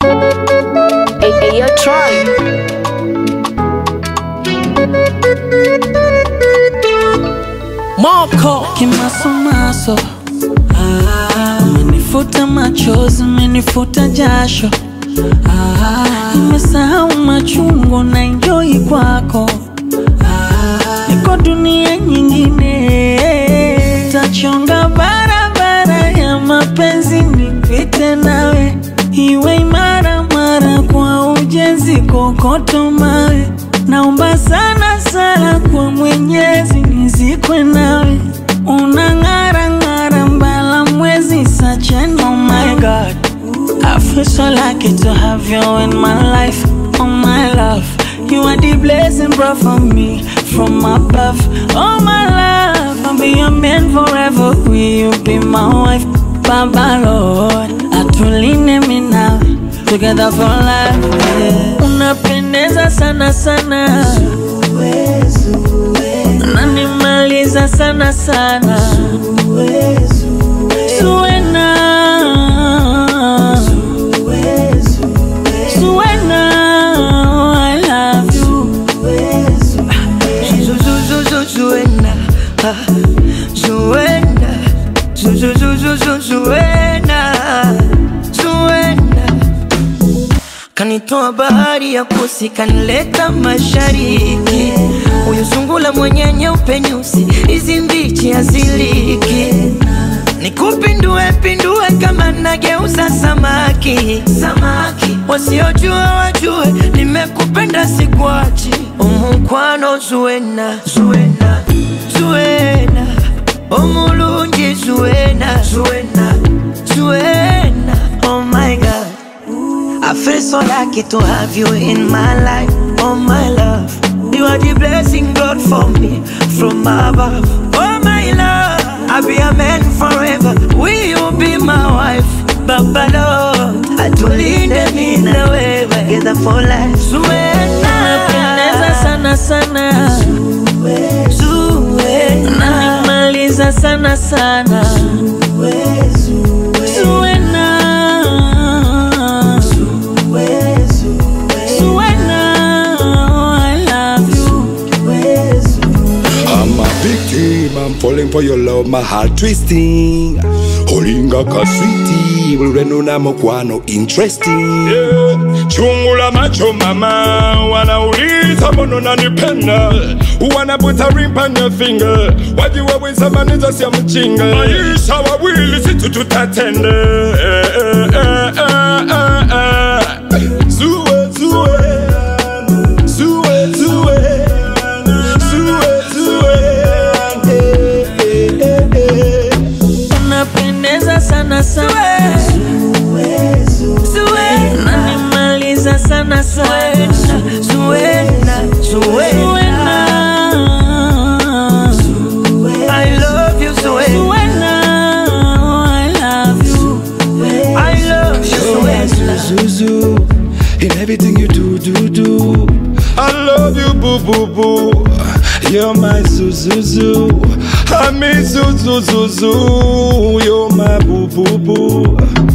Hey, hey, yo, Troy. Moko kimasomaso, ah, umenifuta machozi, umenifuta jasho, ah, nimesahau machungu na enjoy kwako, ah, niko dunia nyingine, tachonga barabara ya mapenzi nipite nawe, iwe imara mara kwa ujenzi, kokoto mawe Naomba sana sana kwa Mwenyezi nizikwe nawe, unang'ara ng'ara mbala mwezi such an oh my God. I feel so lucky to have you in my life, oh my love. You are the blessing brought for me from above, oh my love. I'll be your man forever. Will you be my wife, Baba Lord? Atuline mi nawe together for life. Yeah. Unapendeza sana sana, unanimaliza sana sana, Zuena, Zuena, I love you. Zuena, ah, Zuena, Zu- zu- zu- zu- zu- Zuena, Zuena. Kanitoa bahari ya kusi, kanileta mashariki. Huyu sungula mwenye nyeupe nyusi, hizi mbichi haziliki. Nikupindue pindue kama nageuza samaki, samaki. Wasiojua wajue, nimekupenda sikuachi. Umukwano Zuena, Zuena, Zuena. Omulungi Zuena, Zuena, Zuena. Oh my God. I feel so lucky to have you in my life, oh my love. You are the blessing God for me from above, oh my love. I'll be a man forever. Will you be my wife, Baba Lord? Atulinde mimi na wewe together for life. Unapendeza Zuena, sana sana, Zuena, unanimaliza sana sana, Zuena. Zuena, I love you. I'm a victim, I'm falling for your love, my heart twisting. Holinga ka sweetie, ulwenu na mokwano interesting. Yeah. Chungula macho mama, wanauliza mbona unanipenda, wanaputa ring on your finger, wajiwa wisamaniza sia mchinga, maisha wawili situ tutatende. Eh, eh, eh, eh, eh, eh. Zue, zue, zue, zue. Unapendeza sana sana, unanimaliza sana sana, Zuena, Zuena. I love you, Zuena. Zuena, I love you. I love you, Zuena. Zuzu, in everything you do, do, do. I love you, boo, boo, boo. You're my Zuzuzu. I miss you, Zuzuzu. You're my boo, boo, boo.